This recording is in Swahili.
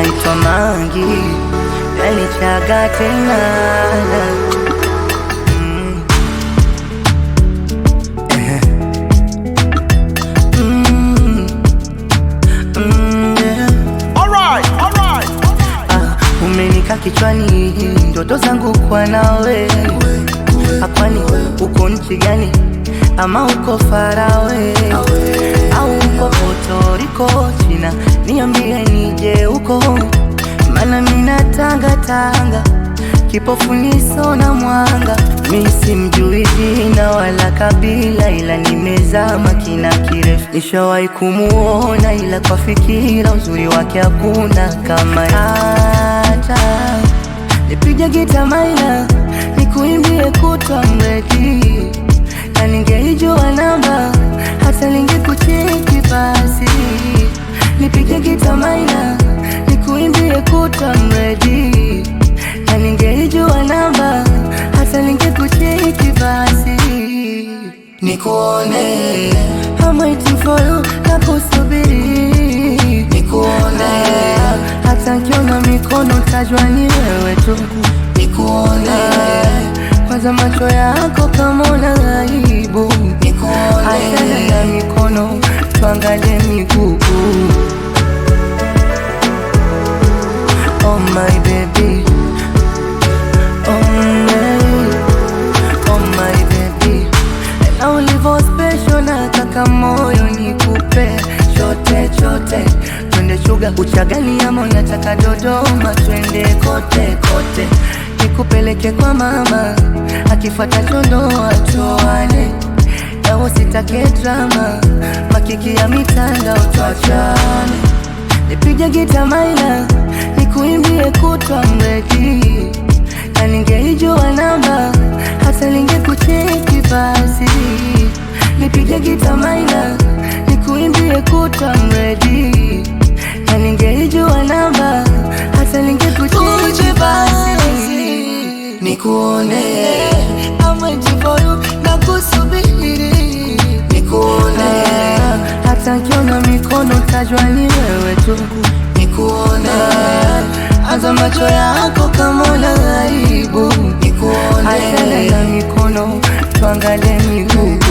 naitwa Mangi, yanichaga tena Mm. Eh. Mm. Mm, yeah. Ah, umenika kichwani ndoto zangu kwa nawe akwani uko nchi gani ama uko farawe au uko Puerto China niambie nije huko mana mina tanga tanga kipofu niso na mwanga mi simjui jina wala kabila ila nimezama kina kirefu nishawahi kumuona ila kwa fikira uzuri wake hakuna kama hata nipige gita maina nikuimbie kutwa mredi na ningeijua namba hata ningekucheki basi nipige gita maina nikuimbie kutwa mredi na ningeijua namba hata ningekucheki basi nikuone I'm waiting for you na kusubiri nikuone hata nkiona mikono tajwa ni wewe tu nikuone kwanza macho yako kama una aibu nikuone achana na mikono tuangalie miguu Oh my baby Oh my Oh my baby na ulivyo special na kaka moyo nikupe chote chote twende shuga uchagani ama unataka Dodoma twende kote kote nikupeleke kwa mama akifuata chondoa tuane na usitake drama makiki ya mitandao tuachane nipige gita maina nikuimbie kutwa mredi na ningeijua namba hata ningekucheki basi nipige gita maina nikuimbie kutwa mredi na ningeijua namba hata ningekucheki basi nikuone ama jivoyu na kusubiri nikuone hata nkiona mikono tajwa ni wewe tu nikuone hata macho yako kama una aibu nikuone achana na mikono tuangalie miguu